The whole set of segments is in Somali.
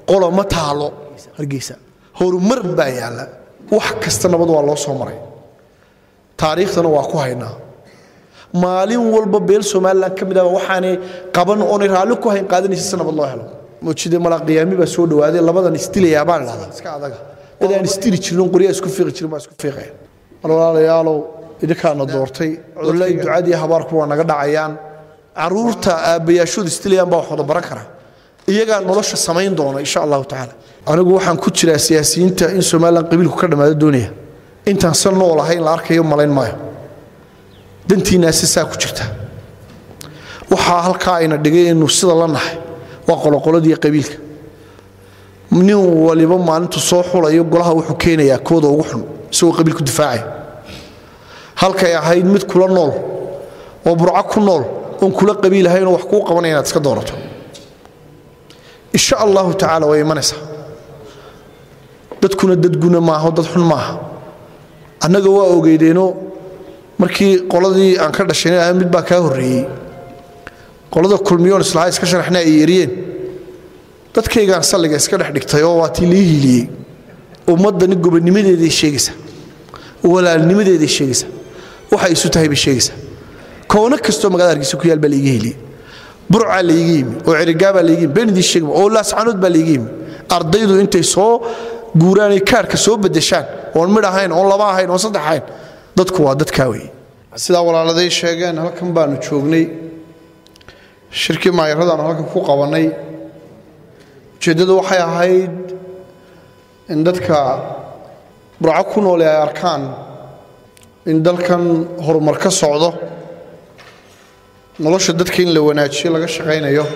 qolo ma taalo hargeysa horumar baa yaalla wax kasta nabad waa loo soo maray taariikhdana waa ku haynaa maalin walba beel somalilan ka mid ah waxaanay qaban oonay raalli ku hayn qaadanaysa si nabad loo helo mujide mala qiyaami baa soo dhawaaday labadan istilayaa baan idhahdaa iska adaga dad aan istili jirin qoryaa isku fiiqi jirin baa isku fiiqaya mar walaalayaalow idinkaana doortay culle iyo ducadii habaarku waa naga dhacayaan caruurta aabbayaashooda istilayaan baa wax wada baran kara iyagaa nolosha samayn doona insha allahu tacaala anigu waxaan ku jiraa siyaasiyiinta in somalilan qabiilku ka dhammaado doonaya intaan san nool ahayn la arkayo malayn maayo dantiinaasi saa ku jirta waxaa halkaa ayna dhigay inuu sida la nahay waa qoloqoladii qabiilka nin waliba maalintu soo xulayo golaha wuxuu keenayaa kooda ugu xun isagoo qabiilku difaacaya halkay ahayd mid kula nool oo burco ku nool oon kula qabiilahaynoo wax kuu qabanaya inaad iska doorato insha allahu tacaala way imanaysaa dadkuna dadguna maaho dad xun maaha annaga waa ogeydeenoo markii qoladii aan ka dhashayna ahaa mid baa kaa horreeyey qolada kulmiyoon islahaa iska sharaxna ay yeriyeen dadkaygaan salliga iska dhex dhigtay oo waa tii lii hiiliyey ummaddani gobonnimadeeday sheegaysaa walaalnimadeeday sheegaysaa waxay isu tahay bay sheegaysaa koono kastoo magaalada hargeysa ku yaal baa laiga heliyey burcaa laiga yimi oo cerigaabaa laiga yimi been idiin sheegma oo laascanood baa laiga yimi ardaydu intay soo guuraanay kaarka soo bedeshaan oon midh ahayn oon laba ahayn oon saddex ahayn dadku waa dadkaa weeye sidaa walaaladay sheegeen halkan baanu joognay shirkii maayaradaanu halkan ku qabannay ujeeddadu waxay ahayd in dadka burco ku noole ay arkaan in dalkan horumar ka socdo nolosha dadka in la wanaajiyo laga shaqaynayo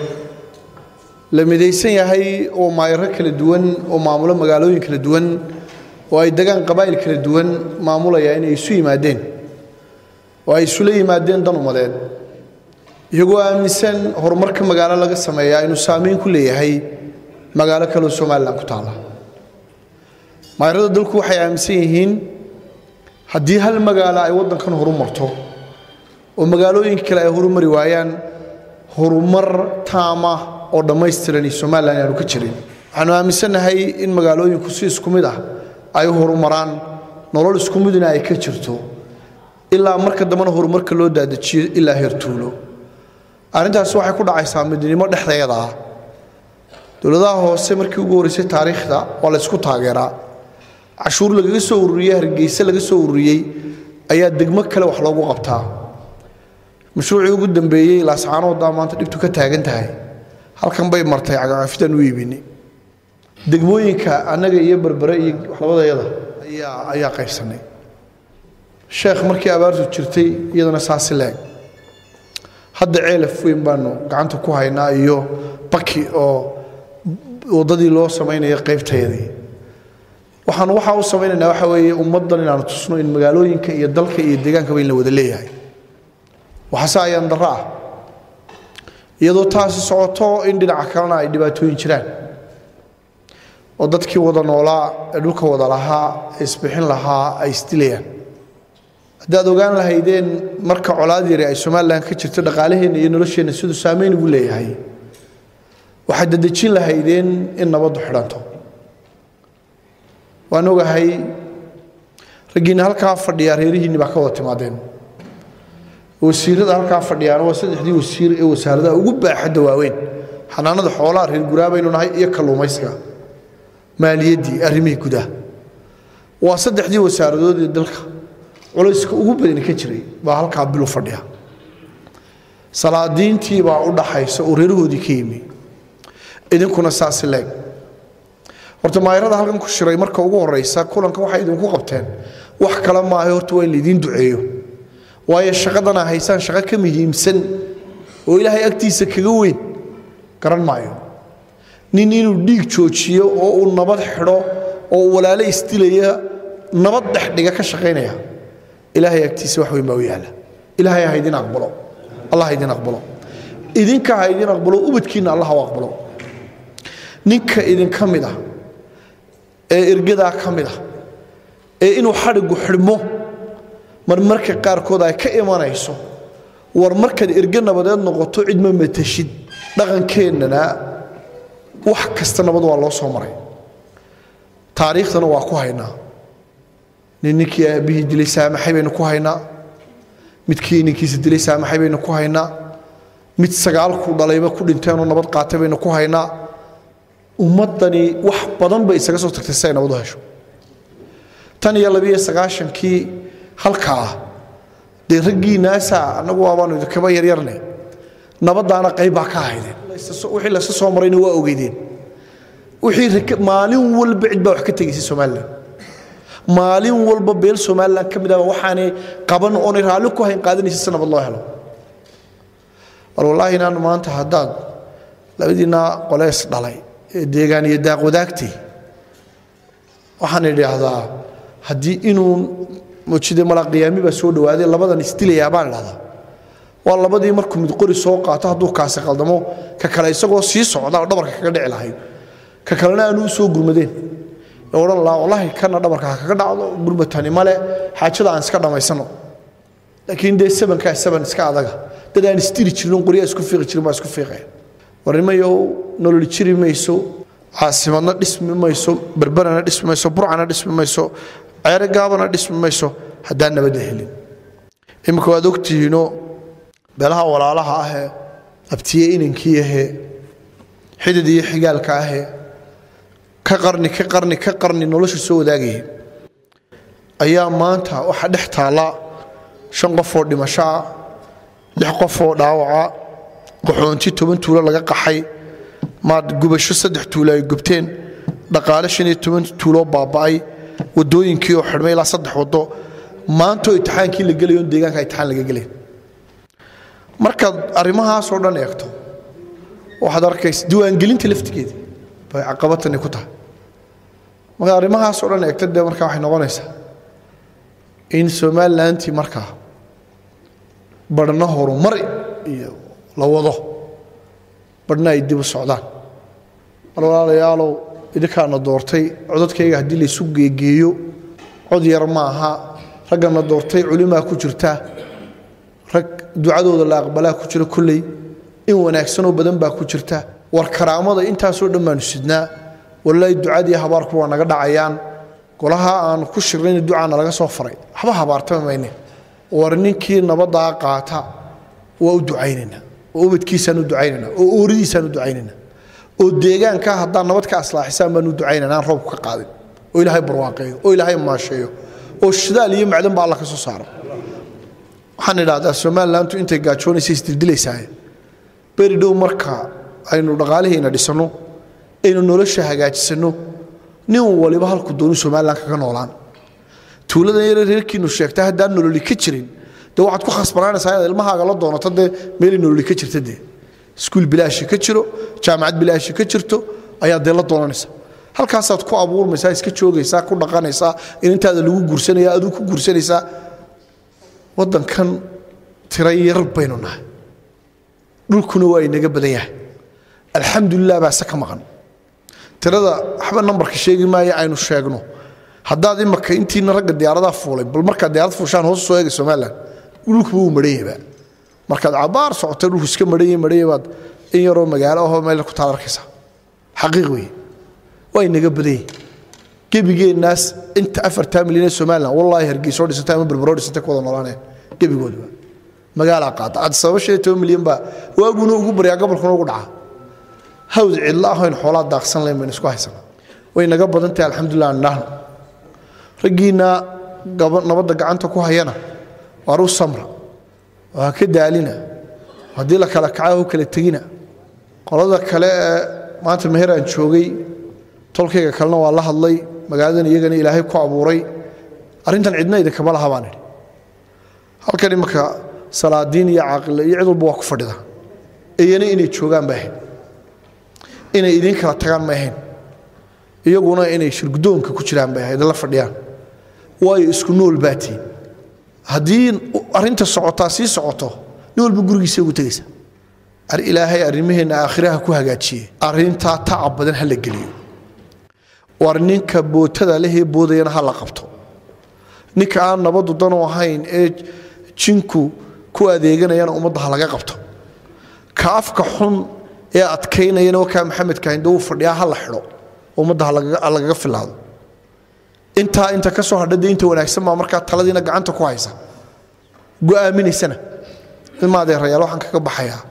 la midaysan yahay oo maayaro kala duwan oo maamulo magaalooyin kala duwan oo ay degaan qabaa'il kala duwan maamulaya inay isu yimaadeen oo ay isula yimaadeen dan umadeed iyagoo aaminsan horumarka magaalo laga sameeyaa inuu saamayn ku leeyahay magaalo kaleo somalilan ku taalla maayarada dalku waxay aaminsan yihiin haddii hal magaalo ay waddankan horumarto oo magaalooyinka kale ay horumari waayaan horumar taama oo dhammaystiran iyo somalilan aanu ka jirin waxaanu aaminsannahay in magaalooyinku si isku mid ah ay u horumaraan nolol isku midna ay ka jirto ilaa marka dambena horumarka loo daadajiyo ilaa heertuulo arrintaasi waxay ku dhacaysaa midnimo dhexdeeda ah dowladaha hoose markii ugu horreysay taariikhda waa la ysku taageeraa cashuur lagaga soo ururiyey hargeyse laga soo ururiyey ayaa degmo kale wax loogu qabtaa mashruucii ugu dambeeyey laascaanoodaa maanta dhibtu ka taagan tahay halkan bay martay cagacafidaan u iibinay degmooyinka annaga iyo berbere iyo waxlabadayada ayaa ayaa qaybsanay sheekh markii abaartu jirtay iyadana saasi leeg hadda ceelaf weyn baanu gacanta ku haynaa iyo baki oo waddadii loo samaynaya qaybtayadii waxaanu waxaa u samaynaynaa waxa weeye ummaddan inaanu tusno in magaalooyinka iyo dalka iyo deegaankaba in la wada leeyahay waxaase ayaan darro ah iyadoo taasi socoto in dhinaca kalena ay dhibaatooyin jiraan oo dadkii wada noolaa ee dhulka wada lahaa ee isbixin lahaa ay isdilayaan haddaad ogaan lahaydeen marka colaad yari ay somalilan ka jirto dhaqaalaheenna iyo nolosheenna siduu saamayn ugu leeyahay waxaad dadejin lahaydeen in nabaddu xidhanto waan ogahay raggiinna halkaa fadhiyaa reerihiinni baa ka wada timaadeen wasiirada halkaa fadhiyaana waa saddexdii wasiir ee wasaaradaha ugu baaxadda waaweyn xanaanada xoolaha reer guraabaynu nahay iyo kalluumaysiga maaliyaddii arrimihii gudaha waa saddexdii wasaaradood ee dalka culayska ugu badani ka jiray baa halkaa bilu fadhiya salaadiintii baa u dhaxaysa oo reerahoodii ka yimi idinkuna saasi leeg horta maayarada halkan ku shiray marka ugu horeysa kulanka waxay idinku qabteen wax kale maaha horta waa in laidiin duceeyo waayo shaqadana haysaan shaqo ka muhiimsan oo ilaahay agtiisa kaga weyn garan maayo nin inuu dhiig joojiyo oo uu nabad xidho oo walaalo isdilaya nabad dhexdhiga ka shaqaynaya ilaahay agtiisa wax weyn baa u yaala ilaahay ha idin aqbalo allah ha idin aqbalo idinka ha idin aqbalo ubadkiinna allah u aqbalo ninka idinka mid ah ee ergadaa ka mid ah ee inuu xadhigu xidhmo marmarka qaarkood ay ka imanayso war markaad erge nabadeed noqoto cid ma matashid dhaqankeennana wax kasta nabad waa loo soo maray taariikhdana waa ku haynaa nin ninkii aabbihii dilay saamaxay baynu ku haynaa midkii ninkiisa dilay saamaxay baynu ku haynaa mid sagaalkuu dhalayba ku dhinteenoo nabad qaatay baynu ku haynaa ummaddani wax badan bay isaga soo tagtay si ay nabad u hesho tan iyo labiyo sagaashankii halka ah dee raggii naasa annagu waabaanu idinkaba yaryarne nabadaana qayb baa ka ahaydeen wixii laysa soo marayna waa ogeydeen wixii maalin walba cid baa wax ka tegaysay somalilan maalin walba beel somalilan ka mid ah waxaanay qaban oonay raalli ku hayn qaadanaysa si nabad loo helo bal wallaahi inaan maanta haddaad labadiina qolees dhalay ee deegaan iyo daaq wadaagtay waxaan idhaahdaa haddii inuu mujide mala qiyaami baa soo dhawaaday labadan isdilayaa baan idhahdaa waa labadii markuu mid qori soo qaato hadduu kaasi qaldamo ka kale isagoo sii socda oo dhabarka kaga dhici lahayd ka kalena aanu u soo gurmadeen ee odhan lahaa wallaahi kana dhabarka ha kaga dhacdo gurmatani male xaajada aan iska dhammaysano laakiin dee sabankaa saban iska adaga dad aan isdili jirin qoryaa isku fiiqi jirin baa isku fiiqaya warnimayow nololi jiri mayso caasimadna dhismi mayso berberana dhismi mayso burcana dhismi mayso ceere gaabana dhismi mayso haddaan nabadda helin iminka waad ogtihiinoo beelaha walaalaha ahee abtiye inankii ahee xidid iyo xigaalka ahee ka qarni ka qarni ka qarni nolosha soo wadaagaya ayaa maanta waxaa dhex taalla shan qof oo dhimasho ah lix qof oo dhaawaca qaxoonti toban tuulo laga qaxay maad gubasho saddex tuulo ay gubteen dhaqaale shan iyo toban tuuloo baaba'ay wadooyinkii oo xidhmay ilaa saddex wado maantoo itixaankii la gelayo deegaanka itixaan laga gelay markaad arrimahaasoo dhan eegto waxaad arkaysa diiwaangelinta laftigeeda bay caqabatani ku tahay markaad arrimahaasoo dhan eegto dee markaa waxay noqonaysaa in somalilantii markaa barhna horumar iyo la wado barhna ay dib u socdaan mar walaalayaalow idinkaana doortay codadkayga haddii laysu geegeeyo cod yar ma aha raggana doortay culimaa ku jirta rag ducadooda la aqbalaa ku jira kolley in wanaagsanoo badan baa ku jirta war karaamada intaasoo dhan baanu sidnaa wallaahi ducadii habaarku waa naga dhacayaan golaha aan ku shirnayna ducaana laga soo faray waxba habaartama mayne war ninkii nabadaa qaata waa u ducaynaynaa oo ubadkiisaan u ducaynaynaa oo ooridiisaan u ducaynaynaa oo deegaanka haddaan nabad ka aslaaxisaan baan u ducaynana aan roobku ka qaadin oo ilaahay barwaaqeeyo oo ilaahay maasheeyo oo shidaal iyo macdan ba alla ka soo saaro waxaan idhahdaa somalilantu intay gaajoonaysa isdildilaysaa beri dhow marka aynu dhaqaalihiina dhisanno aynu nolosha hagaajisanno nin waliba halku doonu somalilan kaga noolaan tuuladan yare reerkiinu sheegta haddaan nololi ka jirin dee waxaad ku khasbanaanaysaa inaad ilmahaaga la doonato dee meelay nololi ka jirta dee iskuul bilaashi ka jiro jaamacad bilaashi ka jirto ayaad dee la doonanaysa halkaasaad ku abuurmaysaa iska joogaysaa ku dhaqanaysaa in intaada lagu guursanaya aduu ku guursanaysaa waddankan tira yar baynu nahay dhulkuna waa inaga badan yahay alxamdulilah baase ka maqan tirada waxba nambarka sheegi maayo aynu sheegno haddaad imaka intiina ragga diyaaradaha fuulay bal markaad diyaarad fuushaan hoos soo eegay somalilan dhulkuba wuu marhanyaba markaad cabaar socotay dhulku iska marhanya marhanya baad in yaroo magaalo ahoo meel ku taad arkaysaa xaqiiq weeye waa inaga badan yahay gebigeennaas inta afartaa milyan ee somalilan wallaahi hargeysoo dhisantay ama berberoo dhisantay ku wada noolaaneen gebigoodaba magaalaa qaata ad sababa shan iyo toban milyan baa waaguna ugu baryaa gobolkuna ugu dhaca hawd cidlo ahoyn xoolaa daaqsan layn baynu isku haysanaa way naga badan tahay alxamdulilah aan idhaahno raggiinna nabadda gacanta ku hayana waar u samra oo ha ka daalina haddii la kala kaca u kala tegina qolada kale ee maanta meheraan joogay tolkayga kalena waa la hadlay magaaladan iyagana ilaahay ku abuuray arrintan cidna idinkama laha baan idhi halkan imanka salaadiin iyo caaqile iyo cid walba waa ku fadhida iyana inay joogaan ba ahayn inay idiin kala tagaan ma ahayn iyaguna inay shirgudoonka ku jiraan bay ahayd la fadhiyaan waayo isku nool baatiin haddii arrinta socotaa sii socoto nin walba gurigiisa ugu tegaysa ilaahay arrimaheenna aakhiraha ku hagaajiye arrintaa tacab badan ha la geliyo war ninka bootada lehee boodayana ha la qabto ninka aan nabadu danu ahayn ee jinku ku adeeganayana ummadda ha laga qabto ka afka xun ee adkaynayana wakaa maxamedka hinde wuu fadhiyaa ha la xidho ummadda ha lagaga filaado intaa inta ka soo hadha dee inta wanaagsan baa markaa taladiina gacanta ku haysa go'aaminaysana ilmaadeerayaal waxaan kaga baxayaa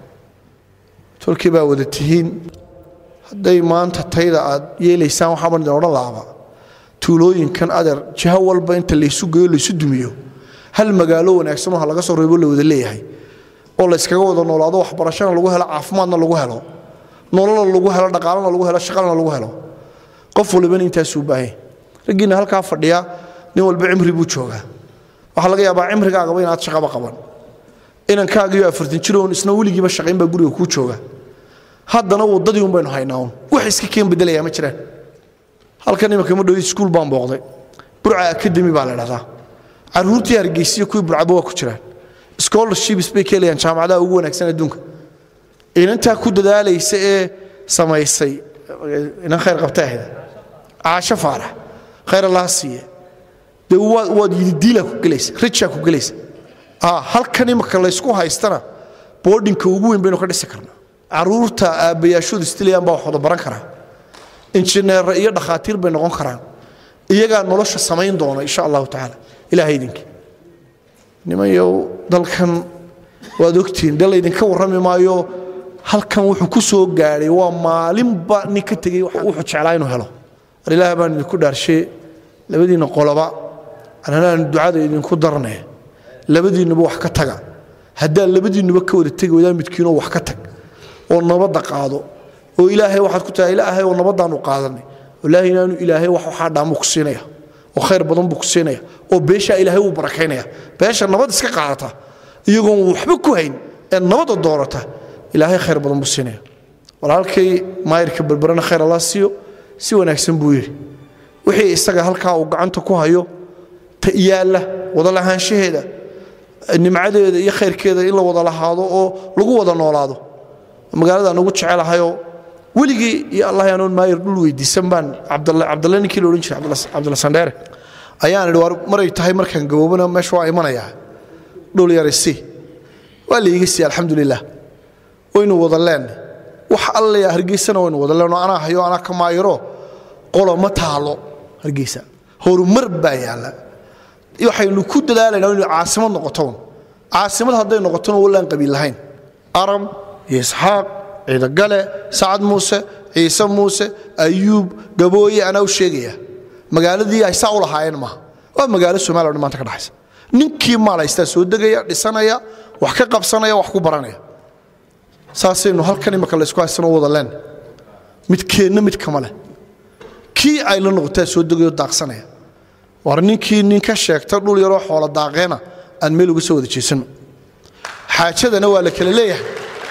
tolkii baa wada tihiin hadday maanta tayda aad yeelaysaan waxaaban idin odhan laaba tuulooyinkan adeer jiho walba inta laysu geeyo laysu dumiyo hal magaalo wanaagsan oo ha laga soo reebo la wada leeyahay oo layskaga wada noolaado waxbarashana lagu helo caafimaadna lagu helo nololna lagu helo dhaqaalana lagu helo shaqalna lagu helo qof walibana intaasuu baahanya raggiina halkaa fadhiya nin walba cimri buu joogaa waxaa laga yaabaa cimrigaagaba inaad shaqaba qaban inankaagiyo afartan jiroon isna weligiiba shaqayn baa guriga kuu jooga haddana waddadii un baynu haynaa un wax iska keen bedelayaa ma jiraan halkan imanka ma dhowid iskuul baan booqday burca academy baa la dhahdaa caruurtii hargeysiyo kuwii burcaba waa ku jiraan scholarships bay ka helayaan jaamacadaha ugu wanaagsan adduunka inantaa ku dadaalaysa ee samaysay inan khayr qabta ahda caasho faarax khayr allaha siiye dee waad yididiilaa ku gelaysa rijaa ku gelaysa halkan imaka laysku haystana boodhinka ugu weyn baynu ka dhisi karnaa caruurta aabbayaashoodu stilayaan baa wax wada baran karaa injineerra iyo dhakhaatiir bay noqon karaan iyagaa nolosha samayn doona insha allahu tacaala ilaha idinkii nimanyow dalkan waad ogtihiin dee laydinka warrami maayo halkan wuxuu ku soo gaadhay waa maalinba nin ka tegey wuxuu jeclaa inuu helo war ilaah baan idinku dhaarshe labadiinna qoloba ananaanu ducada idinku darne labadiinnuba wax ka taga haddaad labadiinnuba ka wada tegi wadaan midkiinoo wax ka tag oo nabadda qaado oo ilaahay waxaad ku tahay ilaahay oo nabaddaanu qaadanay ilaahay inaanu ilaahay wax waxaa dhaamuu ku siinaya oo khayr badan buu ku siinaya oo beeshaa ilaahay wuu barakaynaya beesha nabad iska qaadata iyagoon waxba ku hayn ee nabadda doorata ilaahay khayr badan buu siinaya walaalkay maayirka berberana khayr allah siiyo si wanaagsan buu yidhi wixii isaga halkaa uu gacanta ku hayo ta yaalla wada lahaanshaheeda nimcadeeda iyo khayrkeeda in la wada lahaado oo lagu wada noolaado magaaladaan ugu jecelahayoo weligii iyo allah anoon maayir dhul weydiisan baan cabdalle ninkii la odhan jiray cabdalla sandheere ayaan idhi war maray tahay markaan gaboobana meesha waa imanayaa dhul yarisi waa laiga siiya alxamdulilah waynu wada leenay wax allaya hargeysana waynu wada leenoo anaa hayo anaa ka maayiro qolo ma taalo hargeysa horumar baa yaalla waxaynu ku dadaalaynaa inay caasimad noqotoon caasimad hadday noqotona wallaan qabiil lahayn aram iyo isxaaq ciidagale sacad muuse ciise muuse ayuub gabooye anaa u sheegaya magaaladii ay saa u lahaayeen maaha waa magaalo somaliya o dhan maanta ka dhaxaysa ninkii maalaystaa soo degaya dhisanaya wax ka qabsanaya wax ku baranaya saasaynu halkan imaka laysku haysanoo wada leen midkeenna mid kama leh kii ay la noqotaa soo degayo daaqsanaya war ninkii nin ka sheegta dhul yaroo xoolo daaqeena aan meel uga soo wada jeesanno xaajadana waa la kala leeyahay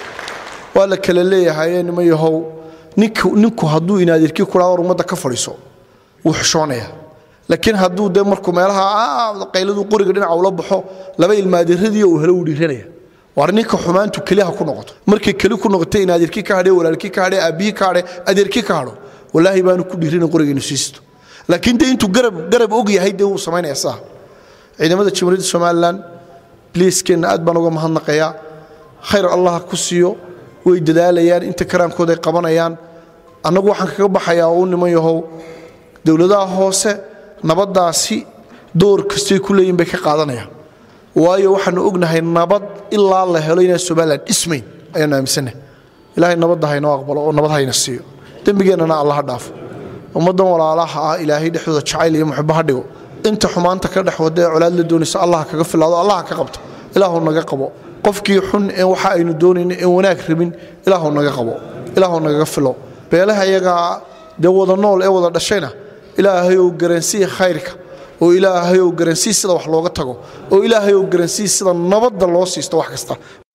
waa la kala leeyahaye nima yahow ninku hadduu inaadirkii kuraa war ummadda ka fadhiiso wuu xishoonaya laakiin hadduu dee markuu meelaha qayladuu qoriga dhinaca ula baxo laba ilmaadiradii uu helo wuu dhiiranaya war ninka xumaantu keliha ku noqoto markay keli ku noqotay inaadirkii ka hadhe walaalkii ka hadhe aabbihii ka hadhe adeerkii ka hadho walaahi baanu ku dhiirina qorigeenu siisto laakiin dee intuu garab og yahay dee wuu samaynaya saa ciidamada jamhuuriyadda somalilan bliiskeenna aad baan uga mahadnaqayaa khayr allah ku siiyo way dadaalayaan inta karaankooda ay qabanayaan annagu waxaan kaga baxayaa oo u niman yahow dowladaha hoose nabaddaasi door kastay ku leeyihin bay ka qaadanayaan waayo waxaanu ognahay nabad ilaa la helo inaan somalilan dhismayn ayaanu aaminsannahay ilaahay nabadda haynoo aqbalo oo nabad hayna siiyo dembigeennana allaha dhaafo ummaddan walaalaha ah ilaahay dhexdooda jacayl iyo muxibbo ha dhigo inta xumaanta ka dhex wada ee colaad la doonaysa allah kaga filaado allah ka qabto ilaahu naga qabo qofkii xun ee waxa aynu doonayno ee wanaag rabin ilaahu naga qabo ilaahu nagaga filo beelaha iyagaa dee wada nool ee wada dhashayna ilaahayow garansii khayrka oo ilaahayow garansii sida wax looga tago oo ilaahayow garansii sida nabadda loo siisto wax kasta